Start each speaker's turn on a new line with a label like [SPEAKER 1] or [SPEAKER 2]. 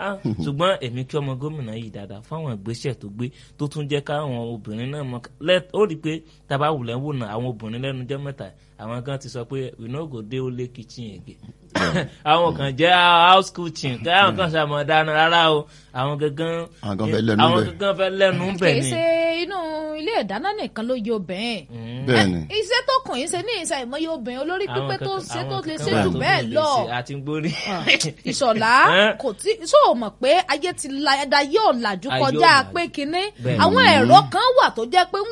[SPEAKER 1] Ah, ṣùgbọ́n èmi kí ọmọ gómìnà yìí dáadáa fáwọn ìgbésẹ̀ tó gbé tó tún jẹ́ káwọn obìnrin náà mọ lẹ́- ó rí i pé tábà wùlẹ̀ ń wò náà àwọn obìnrin lẹ́nu jẹ́ mẹ́ta àwọn kan ti sọ pé we no go dey only kitchen again àwọn kan jẹ́ house kitchen káwọn kan ṣàmọ̀ dáná rárá o àwọn gangan
[SPEAKER 2] Àwọn kan fẹ́ lẹ́nu
[SPEAKER 1] àwọn
[SPEAKER 2] bẹ̀.
[SPEAKER 1] gangan fẹ́ lẹ́nu bẹ̀
[SPEAKER 3] kì í
[SPEAKER 1] ni.
[SPEAKER 3] ṣe inú ilé ìdáná nìkan ló yọ obìnrin
[SPEAKER 2] bẹ́ẹ̀ ni
[SPEAKER 3] iṣẹ́ tó kàn yín ṣe ní ìṣe ìmọ̀ye obìnrin olórí
[SPEAKER 1] Àwọn
[SPEAKER 3] pípé tó
[SPEAKER 1] kankan-
[SPEAKER 3] ṣe tó
[SPEAKER 1] àwọn
[SPEAKER 3] lè
[SPEAKER 1] kankan
[SPEAKER 3] ṣe
[SPEAKER 1] wà
[SPEAKER 3] jù
[SPEAKER 1] tó
[SPEAKER 3] bẹ́ẹ̀
[SPEAKER 1] lè
[SPEAKER 3] lọ
[SPEAKER 1] ṣe, àti gbórí.
[SPEAKER 3] ìṣọ̀lá
[SPEAKER 1] Ẹ́n?
[SPEAKER 3] kò tí ṣó o mọ̀ pé ayé ti la ẹ̀dá yóò làjú
[SPEAKER 1] Ayé
[SPEAKER 3] kọjá
[SPEAKER 1] ọ̀làjú.
[SPEAKER 3] pé kinní
[SPEAKER 1] Bẹ́ẹ̀.
[SPEAKER 3] àwọn ẹ̀rọ kan wà tó jẹ́ pé